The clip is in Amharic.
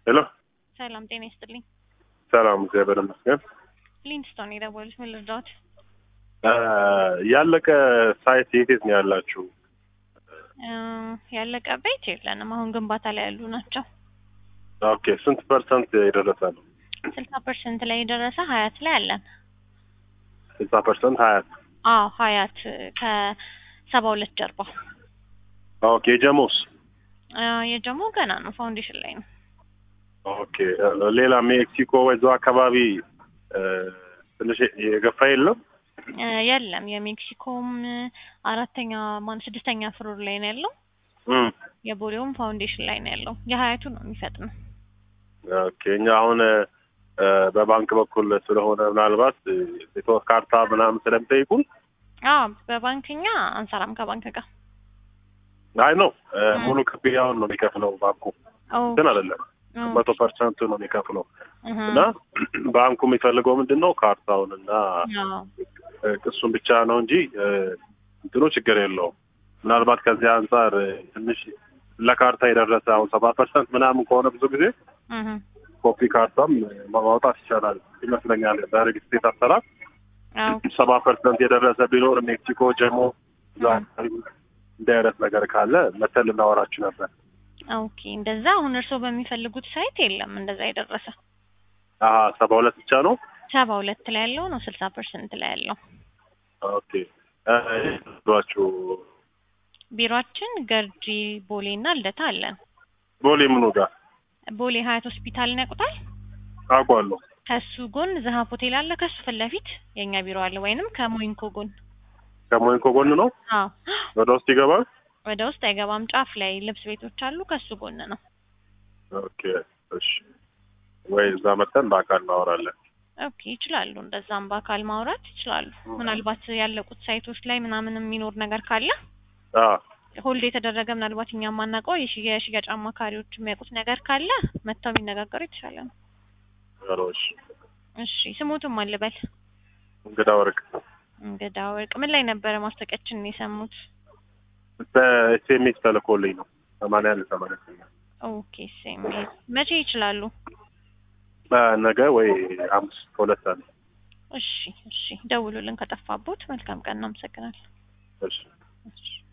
ሄሎ ሰላም ጤና ይስጥልኝ። ሰላም፣ እግዚአብሔር ይመስገን። ሊንስቶን የደወሉት ምን ልርዳዎት? እ ያለቀ ሳይት የት የት ነው ያላችሁ? እ ያለቀ ቤት የለንም። አሁን ግንባታ ላይ ያሉ ናቸው። ኦኬ፣ ስንት ፐርሰንት የደረሰ ነው? ስልሳ ፐርሰንት ላይ የደረሰ ሀያት ላይ አለን። ስልሳ ፐርሰንት ሀያት አዎ ሀያት ከሰባ ሁለት ጀርባ ኦኬ። የጀሞስ እ የጀሞ ገና ነው፣ ፋውንዴሽን ላይ ነው። ኦኬ። ሌላ ሜክሲኮ ወይዛው አካባቢ እ ትንሽ የገፋ የለም? እ የለም የሜክሲኮም አራተኛ ማን ስድስተኛ ፍሎር ላይ ነው ያለው። እም የቦሌውም ፋውንዴሽን ላይ ነው ያለው። የሀያቱ ነው የሚፈጥነው። ኦኬ። እኛ አሁን እ በባንክ በኩል ስለሆነ ምናልባት እ ካርታ ምናምን ስለሚጠይቁን አዎ በባንክኛ አንሰራም ከባንክ ጋር አይ ነው ሙሉ ክፍያውን ነው የሚከፍለው ባንኩ ግን አይደለም መቶ ፐርሰንቱ ነው የሚከፍለው እና ባንኩ የሚፈልገው ምንድን ነው ካርታውን እና እሱን ብቻ ነው እንጂ እ እንትኑ ችግር የለውም። ምናልባት ከዚህ አንጻር እ ትንሽ ለካርታ የደረሰ አሁን ሰባ ፐርሰንት ምናምን ከሆነ ብዙ ጊዜ ኮፒ ካርታም ማውጣት ይቻላል ይመስለኛል። በሪል ስቴት አሰራር ሰባ ፐርሰንት የደረሰ ቢኖር ሜክሲኮ ጀሞ እዛ አካባቢ እንዲህ አይነት ነገር ካለ መተን ልናወራችሁ ነበር። ኦኬ እንደዛ አሁን እርስዎ በሚፈልጉት ሳይት የለም እንደዛ የደረሰ አሀ ሰባ ሁለት ብቻ ነው። ሰባ ሁለት ላይ ያለው ነው ስልሳ ፐርሰንት ላይ ያለው ኦኬ ሏችሁ ቢሮአችን ገርጂ ቦሌ እና ልደታ አለን። ቦሌ ምኑ ጋር ቦሌ ሀያት ሆስፒታልን ያውቁታል? አውቋለሁ። ከሱ ጎን ዘሀብ ሆቴል አለ። ከሱ ፊት ለፊት የእኛ ቢሮ አለ። ወይንም ከሞይንኮ ጎን ከሞይንኮ ጎን ነው። አዎ ወደ ውስጥ ይገባል። ወደ ውስጥ አይገባም። ጫፍ ላይ ልብስ ቤቶች አሉ። ከሱ ጎን ነው። ኦኬ እሺ። ወይ እዛ መተን በአካል እናወራለን። ኦኬ ይችላሉ። እንደዛም በአካል ማውራት ይችላሉ። ምናልባት ያለቁት ሳይቶች ላይ ምናምን የሚኖር ነገር ካለ አ ሆልድ የተደረገ ምናልባት እኛ የማናውቀው የሽያ- የሽያጭ አማካሪዎች የሚያውቁት ነገር ካለ መጥተው ቢነጋገሩ የተሻለ ነው። ሮሽ እሺ ስሙትም አልበል እንግዳ ወርቅ እንግዳ ወርቅ ምን ላይ ነበረ ማስታወቂያችንን የሰሙት? በኤስኤምኤስ ተልኮልኝ ነው ሰማንያ አንድ ሰማንያ ስምንት ኦኬ ሴም መቼ ይችላሉ? ነገ ወይ ሐሙስ ከሁለት ሰዓት እሺ እሺ ደውሉልን ከጠፋቦት። መልካም ቀን። እናመሰግናለን። እሺ እሺ